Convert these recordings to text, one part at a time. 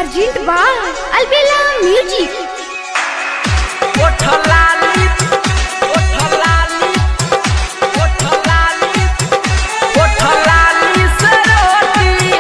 Pergint by Albella Music. ओठ लाली ओठ लाली ओठ लाली ओठ लाली से रोटी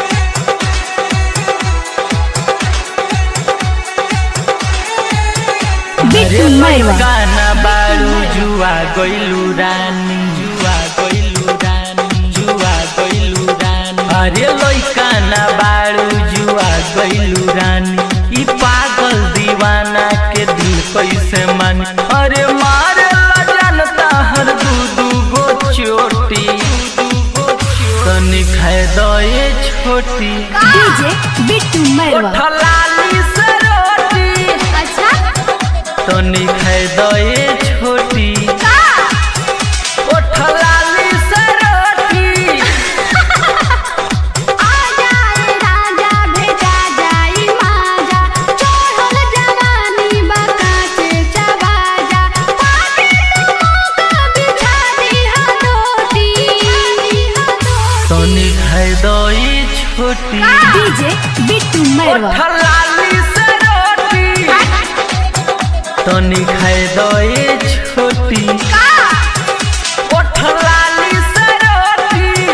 Bitu Maiwa. गाना बारू जुआ गइलू रानी जुआ गइलू रानी जुआ गइलू रानी अरे लइका ना बारू जुआ गइलू रानी ई पागल दीवाना के दिल कैसे मान अरे मारे ला जानता हर दू दू गो चोटी तनी खाए दए छोटी DJ Bitu Maiwa. ओठ लाली से रोटी अच्छा तनी खाए दए छोटी का ओठ लाली से रोटी आ जाए राजा भेजा जाई माजा चढ़ल जवानी बकाचे चबाजा पाके तुमको बिछा दिहा दोती तनी खाए दए छोटी DJ Bitu ओठ लाली से रोटी तनी खाए दए छोटी ओठ लाली से रोटी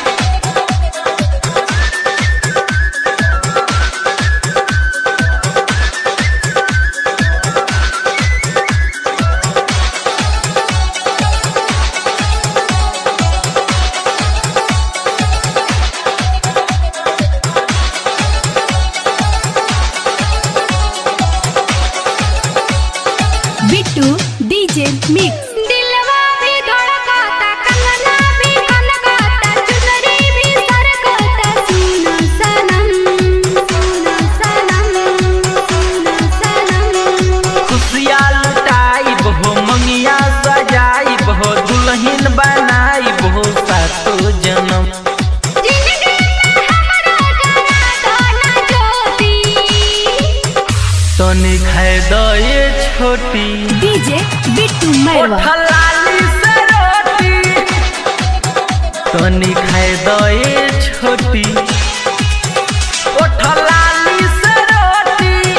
बिट्टू डीजे मिक्स दिलवा भी धड़कता कंगना भी कनकता चुनरी भी सरकता सुन सनम सुन सनम सुन सनम खुशिया लुटाई हो मंगिया सजाई हो दुल्हन बनाई हो सातो जन्म जिंदगी में हमरा जरा गाना ज्योति तनी खाए दए छोटी डीजे बिट्टू मैरवा ओठ लाली से रोटी तनी खाए दए छोटी ओठ लाली से रोटी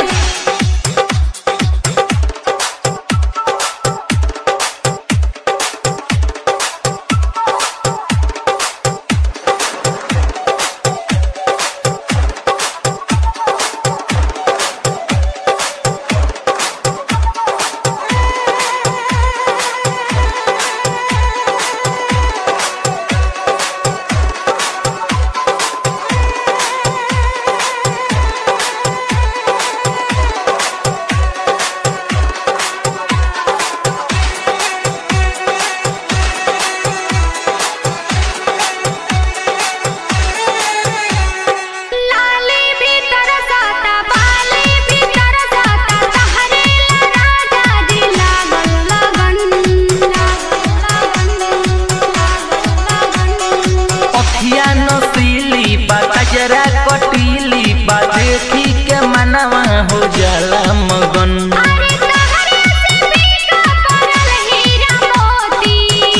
लाली भी तरसता बाली भी तरसता तहरे ला राजा जी लागल लगन लागल लगन अखिया नसीली बा कजरा कटीली बा देखी के मनवा हो जाला मगन अरे तहरे से बीका परल हीरा मोती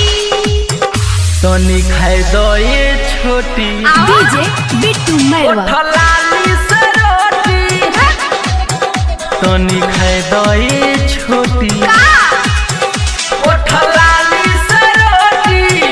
तनी खाए दए छोटी डीजे बिट्टू ओठ लाली से रोटी तनी खाए दए छोटी ओठ लाली से रोटी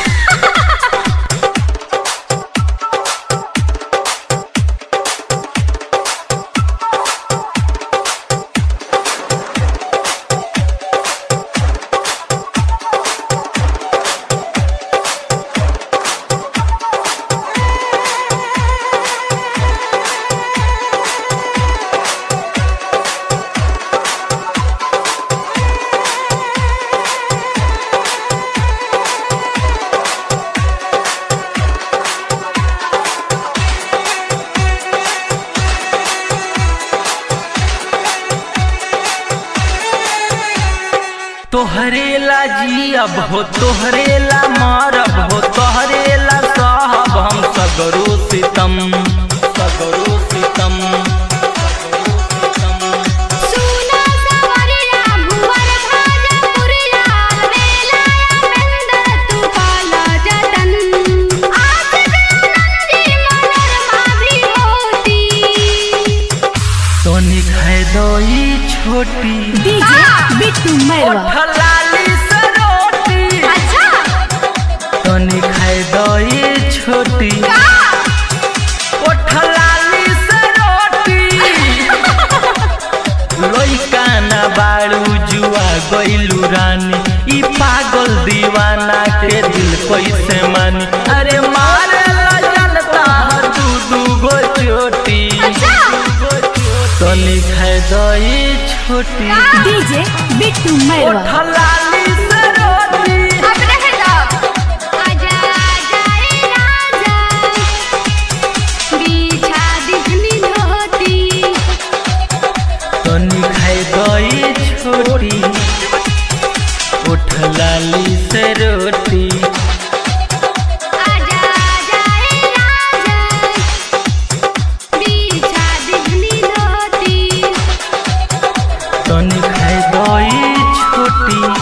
तोहरे ला जियब हो तोहरे ला मरब हो तोहरे ला सहब हम सगरो सितम सगरो सितम सुना सवरिया भुवर भाजा पुरिया बेला मेंदर तू काला जतन आज जानन जी मनरमा भी होती खाए दई छोटी डीजे बिट्टू मैरवा ओठलाली से रोटी अच्छा तनी खाए दई छोटी ओठलाली से रोटी लइका ना बाड़ू जुआ गइलू रानी ई पागल दीवाना के दिल कैसे मानी अरे मारे ला जनता दू दू गो चोटी तनी खाए दई छोटी डीजे बिट्टू मैरवा ओठलाली से रोटी अब रह दो आजा आजा रे राजा बिछा दिखनी धोती तनी खाए दई छोटी उठलाली से रोटी आजा आजा रे राजा बिछा दिखनी धोती तनी खाए दई छोटी